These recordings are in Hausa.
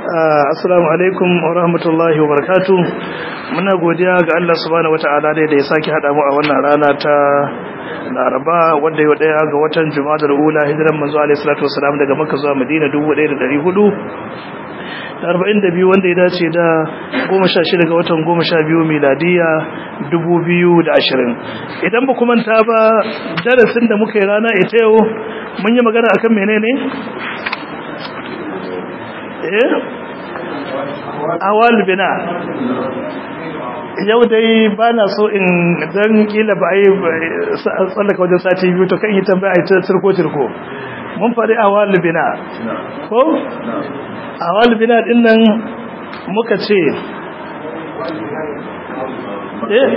assalamu alaikum wa rahmatullahi wa barakatu muna godiya ga Allah subhanahu wata'ala da ya sake hada mu a wannan rana ta Laraba wanda yau daya ga watan Jumadal Ula hijiran manzo alaihi salatu wasalam daga Makka zuwa Madina 1400 42 wanda ya dace da 16 ga watan 12 miladiya 2020 idan ba kuma ta ba darasin da muka yi rana ita yau mun yi magana akan menene eh awal bina yau dai ba na so in dan kila ba ai tsallaka wajen sati biyu to kan yi tambaya ai turko turko mun faɗi awal bina ko awal bina din nan muka ce eh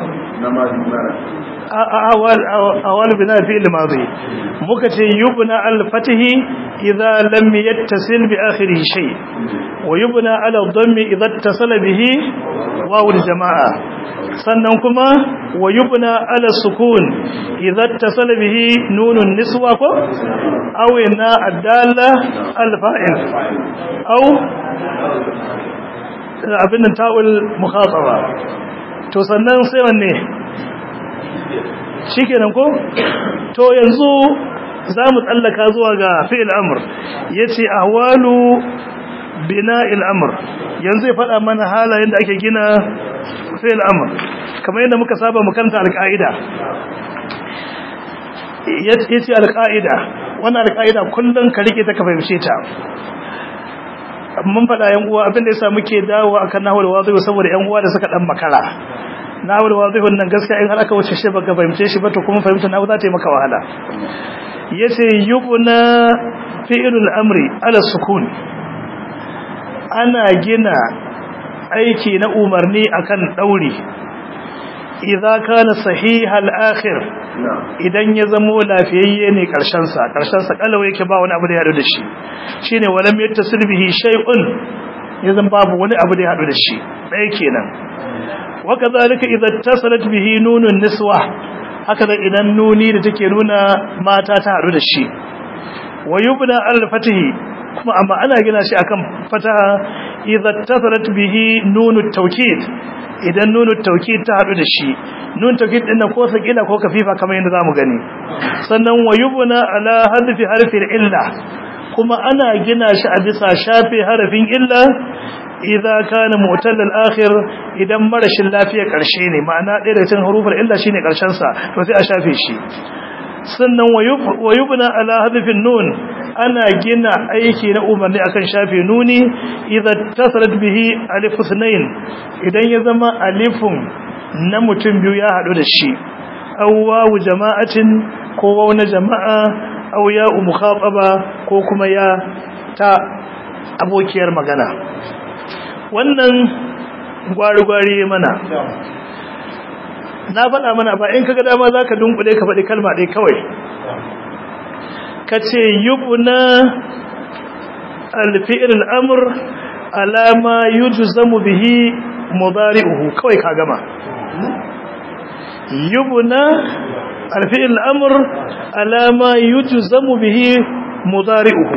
awal bina fi al-madi muka ce yubna al-fatihi idza lam yattasil bi akhirih shay wa yubna ala dhammi idza ittasala bihi waw al-jamaa sannan kuma wa yubna ala sukun idza ittasala bihi nunun niswa ko aw ina adalla al-fa'il aw abin ta'ul mukhataba to sannan sai wanne shi kenan ko to yanzu za mu tsallaka zuwa ga fi'il amr ya ce ahwalu bina amr yanzu ya faɗa mana halayen da ake gina fi'il amr kamar yadda muka saba mu kanta alƙa'ida ya ce alƙa'ida wannan alƙa'ida kullum ka riƙe ta ka fahimce ta mun faɗa yan uwa abin da yasa muke dawo akan nahwul wadhi saboda yan uwa da suka dan makara nahwul wadhihun nan gaskiya in har aka wuce shi baka fahimce shi ba to kuma fahimta nahu za ta yi maka wahala yace yubna fi'lul amri ala sukun ana gina aiki na umarni akan dauri idza kana sahihal akhir idan ya zamo lafiyayye ne karshen sa karshen sa kalawa yake ba wani abu da ya hadu da shi shine walam yattasil bihi shay'un yazan babu wani abu da ya hadu da shi dai kenan wakazalika idza tasalat bihi nunun niswa haka da idan nuni da take nuna mata ta hadu da shi wayubna al-fatihi kuma amma ana gina shi akan fataha idza tasalat bihi nunut tawkid idan nunut tawkid ta hadu da shi nun tawkid din ko sakila ko kafifa kamar yadda zamu gani sannan wayubna ala hadfi harfi illa kuma ana gina shi a bisa shafe harafin illa idza kana mu'tal al-akhir idan marashin lafiya karshe ne ma'ana ɗaya daga cikin huruful illa shine karshen sa to sai a shafe shi sannan wayubna ala hadfin nun ana gina aiki na umarni akan shafe nuni idza tasalat bihi alif sunain idan ya zama alifun na mutum biyu ya hadu da shi aw wawu jama'atin ko wawu na jama'a aw ya mukhataba ko kuma ya ta abokiyar magana wannan gwari-gwari mana na faɗa mana ba in kaga dama za ka dunkule ka faɗi kalma ɗaya kawai ka ce yubuna alfi'il al'amur alama yuju zamu bihi mudari'uhu kawai ka gama yubuna alfi'il al'amur alama yuju zamu bihi mudari'uhu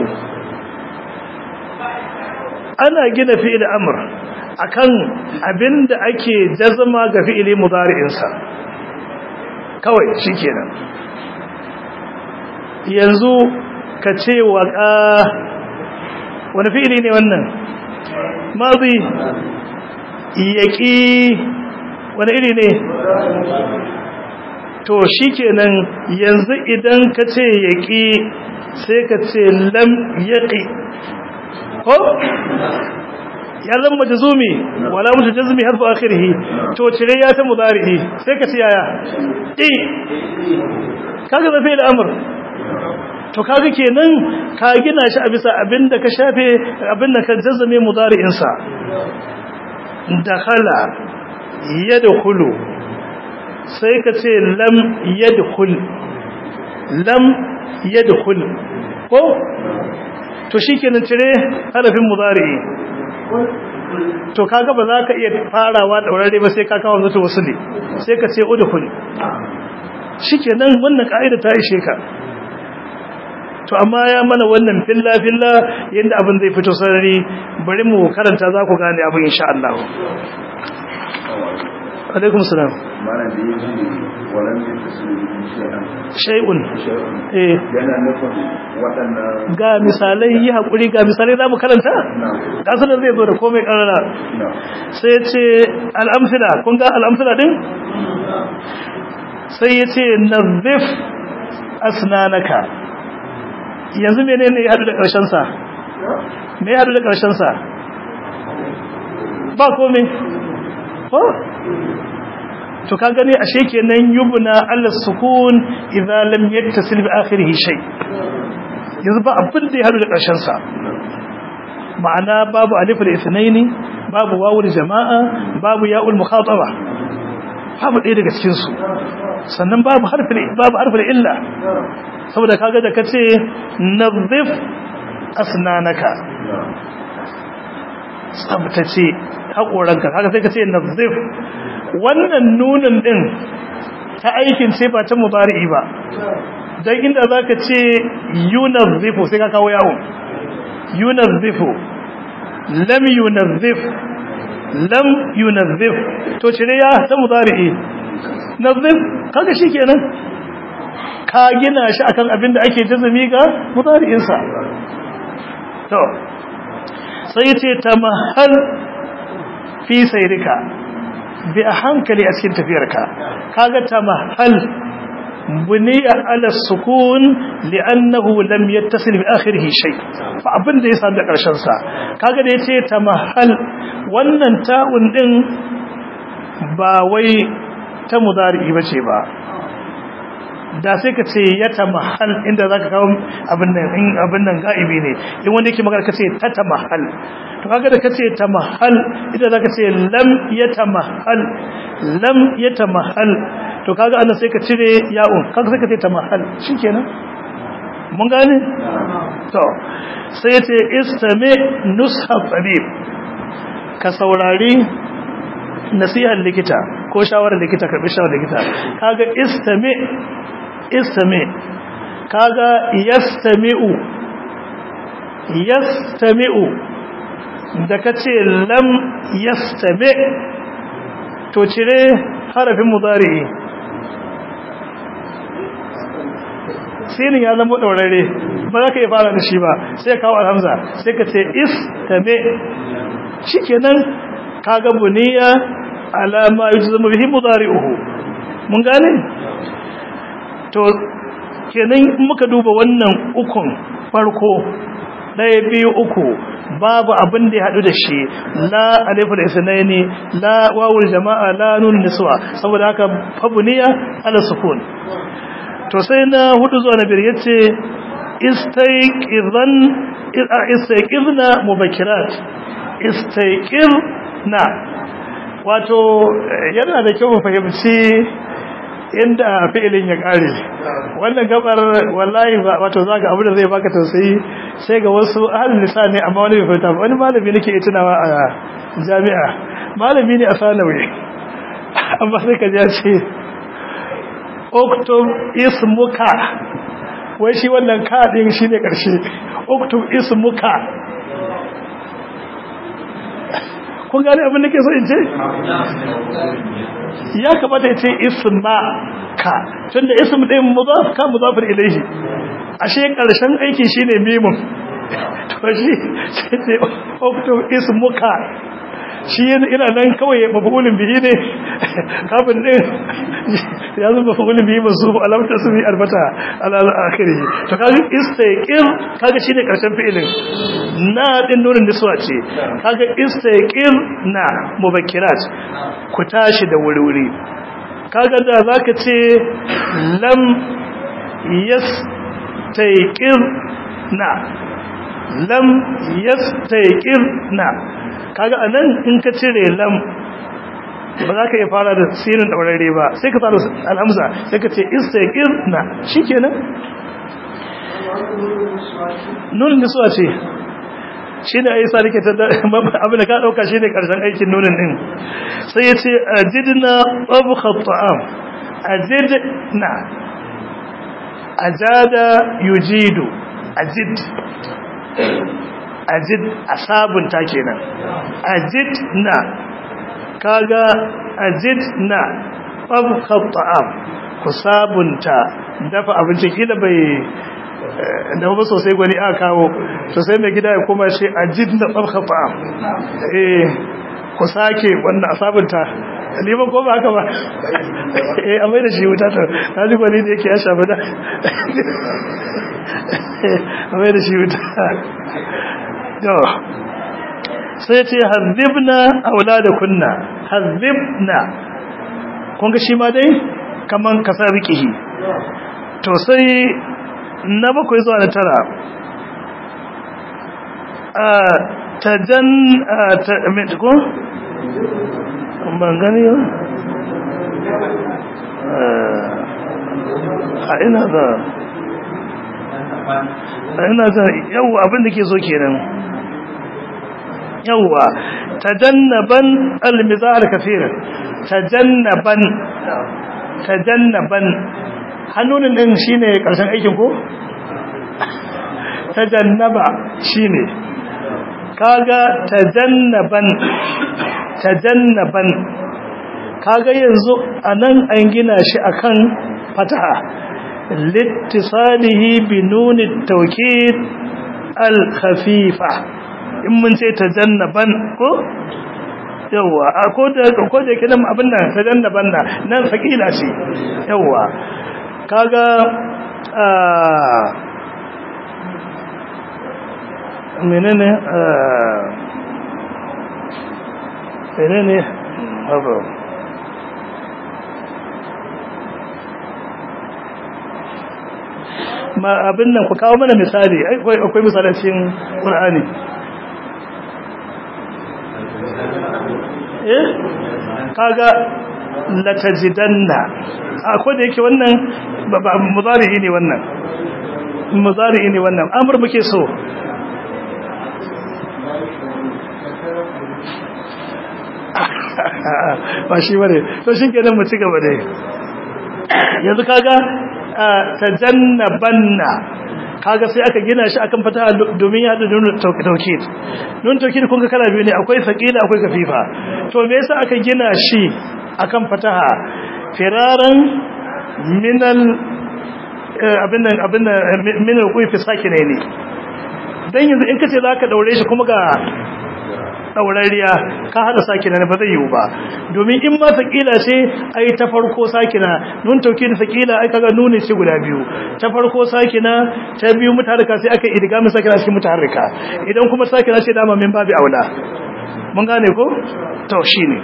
ana gina fi'il amr akan abinda ake jazma ga fi'ili mudari'insa kawai shikenan yanzu ka ce waqa wani fi'ili ne wannan madi yaqi wani iri ne to shikenan yanzu idan ka ce yaqi sai ka ce lam yaqi ko ya zama majzumi wala mutajazmi harfu akhirih to cire ya ta mudari sai ka ci yaya i kaga zafi da amr to kaga kenan ka gina shi a bisa abinda ka shafe abinda ka jazame mudari'in sa dakhala yadkhulu sai ka ce lam yadkhul lam yadkhul ko to shikenan cire harafin mudari'i to kaga ba za ka iya farawa daurare ba sai ka kawo zato wasu ne sai ka ce udkhul shikenan wannan kaida ta ishe ka to amma ya mana wannan filla filla yadda abin zai fito sarari bari mu karanta za ku gane abin insha Allah alaikum salam mana da yi walan da ta su shay'un eh yana nufin waɗannan ga misalai yi hakuri ga misalai za mu karanta na kasar da zai zo da komai karara na sai ya ce al'amsila kun ga al'amsila din sai ya ce nazif asnanaka yanzu mene ne ya haɗu da ƙarshensa me ya haɗu da ƙarshensa ba komai ko to ka gani ashe kenan yubna ala sukun idza lam yattasil bi akhirih shay yanzu ba abin da ya haɗu da ƙarshensa ma'ana babu alif al-ithnaini babu wawul jama'a babu ya'ul mukhataba babu ɗaya daga cikin su sannan babu harfin babu harfin illa saboda kaga da kace nadhif asnanaka tsabtace hakoranka kaga sai kace nadhif wannan nunin din ta aikin ce ba ta mudari'i ba dan inda zaka ce yunadhifu sai ka kawo yawo yunadhifu lam yunazzif lam yunazzif to cire ya ta mudari'i nazzif kaga shikenan ka gina shi akan abin da ake jazumi ga mudari'in sa to sai yace tamahal fi sayrika bi a hankali a cikin tafiyarka kaga tamahal بني على السكون لأنه لم يتصل بآخره شيء فأبن دي سامد قرشن سا kaga da yace tamahal wannan ta'un din ba wai ta mudari bace ba da sai ka ce ya tamahal inda zaka kawo abin nan in abin nan gaibi ne in wanda yake magana kace ta tamahal to kaga da kace tamahal idan zaka ce lam yatamahal lam yatamahal to kaga annan sai ka cire ya'un kaga sai ka ce tamahal shikenan mun gane to sai yace istami nusha tabib ka saurari nasihar likita ko shawarar likita karbi shawarar likita kaga istami istami kaga yastami'u yastami'u da kace lam yastami to cire harafin mudari'i sinin ya zama ɗaurare ba za ka yi fara da shi ba sai kawo alhamza sai ka ce is tame shi kenan ka ga buniya alama yi zama bihi mudari uhu mun gane? to kenan muka duba wannan ukun farko ɗaya biyu uku babu abin da ya haɗu da shi la alifin isnaini la wawul jama'a la nun niswa saboda haka fabuniya ala sukun to sai na hudu zuwa na biyar yace istayqizan istayqizna mubakirat istayqizna wato yana da kyau mu fahimci inda fi'ilin ya kare wannan gabar wallahi wato zaka abu da zai baka tausayi sai ga wasu ahlul lisani amma wani bai fahimta wani malami nake tunawa a jami'a malami ne a sanawi amma sai ka ji ya ce oktub ismuka wai shi wannan kaɗin shi ne ƙarshe oktub ismuka kun gane abin da ke so in ce? ya kamata ya ce isma ka tun da ism ɗin muzaf ka muzafin ilaihi ashe ƙarshen aiki shi ne mimun to shi sai ce oktub ismuka shi yana nan kawai mafulin bihi ne kafin din ya zama mafulin bihi masu alamta su bi albata ala akhiri to kaga istaqir kaga shine karshen fi'ilin na din nurin niswa ce kaga istaqir na mubakkirat ku tashi da wuri-wuri kaga da zaka ce lam yastaqir na lam yastaqir na kaga anan in ka cire lam ba za ka iya fara da sinin daurare ba sai ka fara alhamza sai ka ce istaqir na shikenan nunin nisuwa ce shi ne aisa da ke abin da ka ɗauka shi ne ƙarshen aikin nunin ɗin sai ya ce ajidna ɓabuka ta'am ajidna ajada yujidu ajid ajid a sabunta kenan ajid na kaga ajid na tabkha ta'am ku sabunta dafa abinci kila bai da ba sosai gwani aka kawo to sai mai gida ya koma shi ajid na tabkha ta'am eh ku sake wannan a sabunta liman ko ba haka ba eh a mai da shi wuta to na ji gwani da yake ya shafa da a mai da shi wuta to sai ce hazibna auladakunna hazibna kun ga shi ma dai kaman kasa rikihi to sai na bakwai zuwa na tara a tajan ta ko ban gani yau a ina za a ina za yau abinda ke so kenan yauwa tajannaban almizah alkathir tajannaban tajannaban hannun din shine karshen aikin ko tajannaba shine kaga tajannaban tajannaban kaga yanzu anan an gina shi akan fataha littisalihi bi nuni tawkid al khafifa in mun ce tajannaban ko yawa a ko da ko da yake nan abin nan tajannaban na nan sakila ce yawa kaga menene menene haba ma abin nan ku kawo mana misali akwai misalan cikin Qur'ani eh kaga latajidanna akwai da yake wannan mudari ne wannan mudari ne wannan amr muke so ba shi bane to shi kenan mu ci gaba dai yanzu kaga tajannabanna kaga sai aka gina shi akan fata domin ya hada nuna taukid nun taukid kun ga kala biyu ne akwai saqila akwai kafifa to me yasa aka gina shi akan fataha firaran minal abin abin minal kufi sakine ne dan yanzu in kace zaka daure shi kuma ga daurariya ka hada sakina ne ba zai yiwu ba domin in ma sakila ce ai ta farko sakina nun tauki da sakila ai kaga nuni ce guda biyu ta farko sakina ta biyu mutaharrika sai aka idgamin sakina cikin mutaharrika idan kuma sakina ce dama min babu aula mun gane ko to shine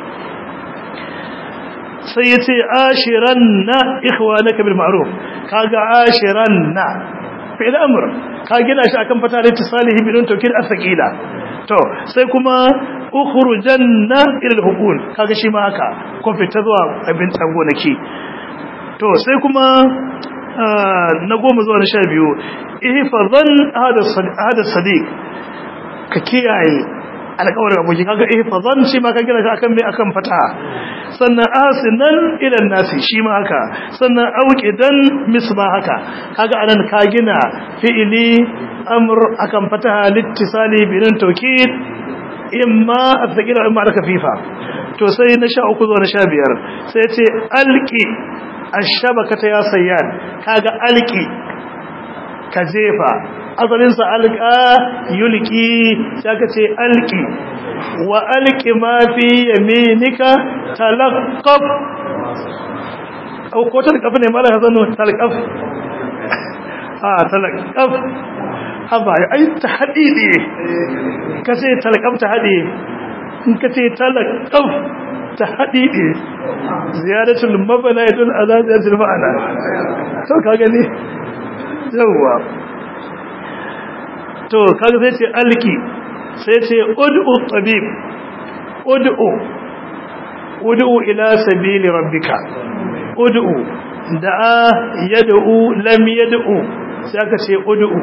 sai yace ashiranna ikhwanaka bil ma'ruf kaga ashiranna fi'il amr ka gina shi akan fata da tisalihi bidun tawkid as-saqila to sai kuma ukhrujanna ila al-hukul kaga shi ma haka ko fita zuwa abin tsangonaki to sai kuma na goma zuwa na sha biyu ihfazan hada hada sadiq ka kiyaye alƙawarin aboki kaga ihfazan shi ma ka gina shi akan me akan fata sannan asinan ila nasi shi ma haka sannan auqidan misba haka kaga anan ka gina fi'ili amr akan fataha littisali binan tawkid imma athqila imma al-khafifa to sai na sha uku zuwa na sha biyar sai ce alqi ash-shabakata ya sayyad kaga alqi ka jefa asalin sa alqa yulqi sai ka ce alqi wa alqi ma fi yaminika talaqqaf ko talqaf ne mala hazanu talqaf ah talqaf haba ai ta hadidi kace talqaf ta hadi in kace talqaf ta hadidi ziyaratul mabna yadul ala ziyaratul ma'ana to ka gani yawa to kaga sai ce alki sai ce ud'u tabib ud'u ud'u ila sabili rabbika ud'u da'a yad'u lam yad'u sai aka ce ud'u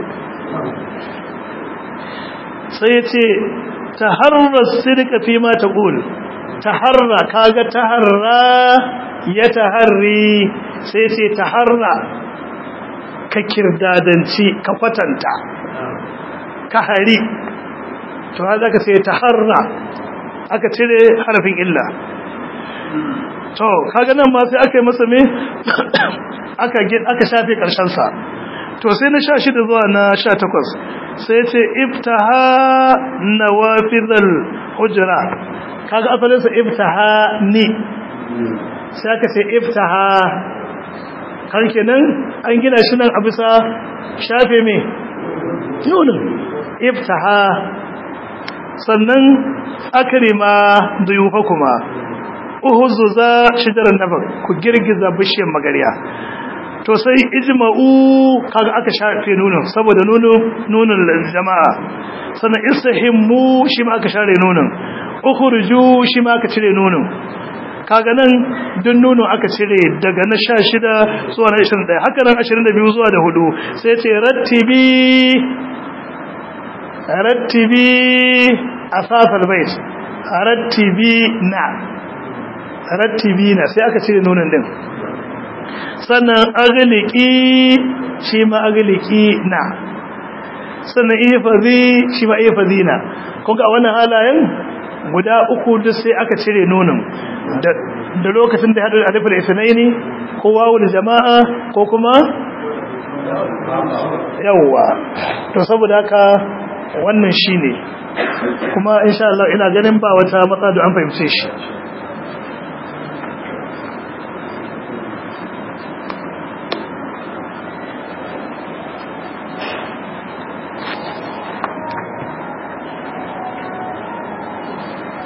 sai ya ce taharra sidqa fi ma taqul taharra kaga taharra ya taharri sai ce taharra ka kirdadanci ka kwatanta ka hari to har zaka sai taharra aka cire harafin illa to kaga nan ma sai aka yi masa me aka aka shafe karshen sa to sai na 16 zuwa na 18 sai ce iftaha nawafidhal hujra kaga asalin sa iftaha ni sai aka ce iftaha kan kenan an gina shi nan a bisa shafe me nunin iftaha sannan akrima duyufakuma uhuzuza shijaran nabar ku girgiza bishiyar magariya to sai ijma'u kaga aka shafe nunin saboda nunin nunin jama'a sannan istahimmu shi ma aka share nunin ukhruju shi ma aka cire nunin kaga nan duk nunin aka cire daga na 16 zuwa na 21 haka nan 22 zuwa da 4 sai ce rattibi rattibi asasal bait rattibi na rattibi na sai aka cire nunin din sannan agliki shi ma agliki na sannan ifazi shi ma ifazi na kuka a wannan halayen guda uku duk sai aka cire nunin da lokacin da haɗu alifin isnaini ko wawu da jama'a ko kuma yawwa to saboda haka wannan shine kuma insha Allah ina ganin ba wata matsala da an fahimce shi